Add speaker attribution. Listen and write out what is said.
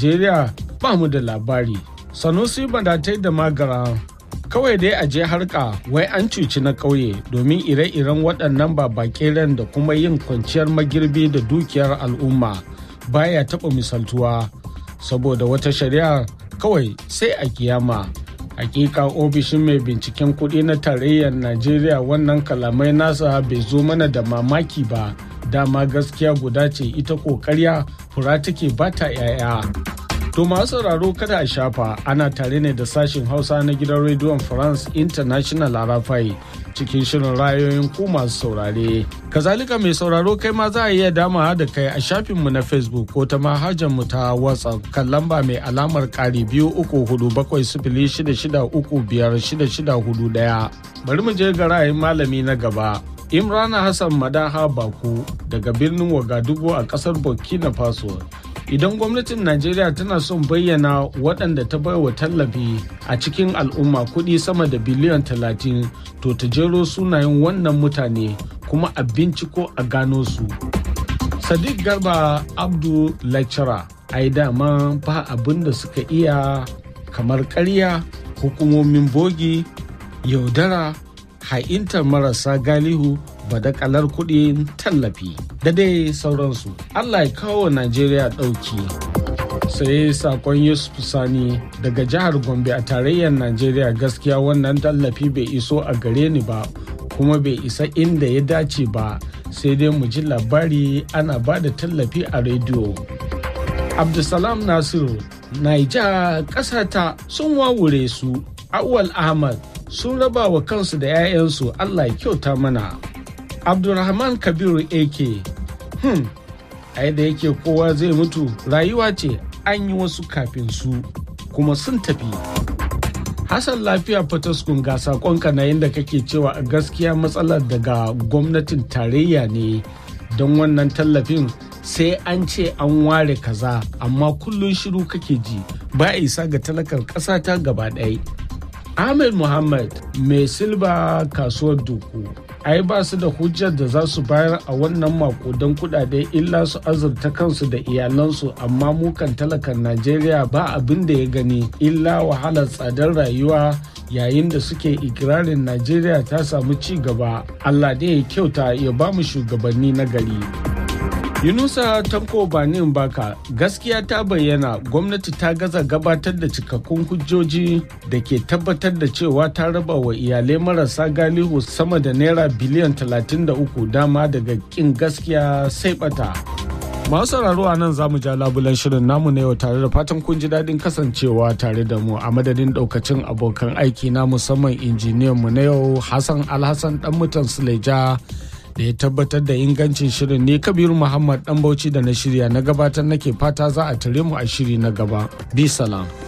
Speaker 1: najeriya ba mu da labari sanusi badatai da magara kawai dai a je harka wai an cuci na ƙauye domin ire-iren waɗannan babakeren da kuma yin kwanciyar magirbi da dukiyar al'umma baya taɓa misaltuwa saboda wata shari'a kawai sai a kiyama hakika ofishin mai binciken kuɗi na tarayyar najeriya wannan kalamai nasa bai zo mana da mamaki ba dama gaskiya guda ce ita ƙoƙarya fura take bata 'ya'ya To masu sauraro kada a shafa ana tare ne da sashin Hausa na gidan rediyon France International Arafai cikin shirin rayoyin ku masu saurare. Kazalika mai sauraro kai ma za a iya dama da kai a shafinmu na Facebook ko ta mu ta WhatsApp kan lamba mai alamar ƙari biyu uku hudu bakwai sifili shida shida uku biyar shida shida hudu ɗaya. Bari mu je ga ra'ayin malami na gaba. Imrana Hassan Madaha Baku daga birnin Wagadugu a ƙasar Burkina Faso idan gwamnatin najeriya tana son bayyana waɗanda ta baiwa tallafi a cikin al'umma kuɗi sama da biliyan talatin to ta jero sunayen wannan mutane kuma a binciko a gano su sadiq garba abdu lecturer ai dama ba abin da suka iya kamar ƙarya hukumomin bogi yaudara ha'intar marasa galihu badakalar kuɗin tallafi da dai sauransu allah ya kawo najeriya ɗauki sai sakon yusuf sani daga jihar gombe a tarayyar najeriya gaskiya wannan tallafi bai iso a gare ni ba kuma bai isa inda ya dace ba sai dai mu ji labari ana ba da tallafi a rediyo abdulsalam nasiru naija ƙasata sun wawure su awwal ahmad sun raba wa kansu da 'ya'yansu allah ya kyauta mana abdulrahman kabiru ak hmm ai da yake kowa zai mutu rayuwa ce an yi wasu kafin su kuma sun tafi hassan lafiya fataskun ga sakonka na yadda kake cewa a gaskiya matsalar daga gwamnatin tarayya ne don wannan tallafin sai an ce an ware kaza amma kullum shiru kake ji ba a isa ga talakar ƙasa ta gaba ɗaya ahmed muhammad mai silba kasuwar duku ai ba su da hujjar da za su bayar a wannan makudan kudade illa su azurta kansu da iyalansu amma mukan talakan najeriya ba abin da ya gani illa wahalar tsadar rayuwa yayin da suke ikirarin najeriya ta samu ci gaba allah da ya kyauta ya ba mu shugabanni na gari yunusa tanko banin baka gaskiya ta bayyana gwamnati ta gaza gabatar da cikakkun hujjoji da ke tabbatar da cewa ta raba wa iyalai marasa galihu sama da naira biliyan 33 dama daga kin gaskiya sai bata masu sauraro a nan za mu ja labulan shirin namu na yau tare da fatan kun ji daɗin kasancewa tare da mu a madadin ɗaukacin abokan aiki na musamman injiniyan mu na yau hassan alhassan dan mutan suleja da ya tabbatar da ingancin shirin ne kabiru muhammad dan bauchi da na shirya na gabatar nake fata za a tare mu a shiri na gaba bi salam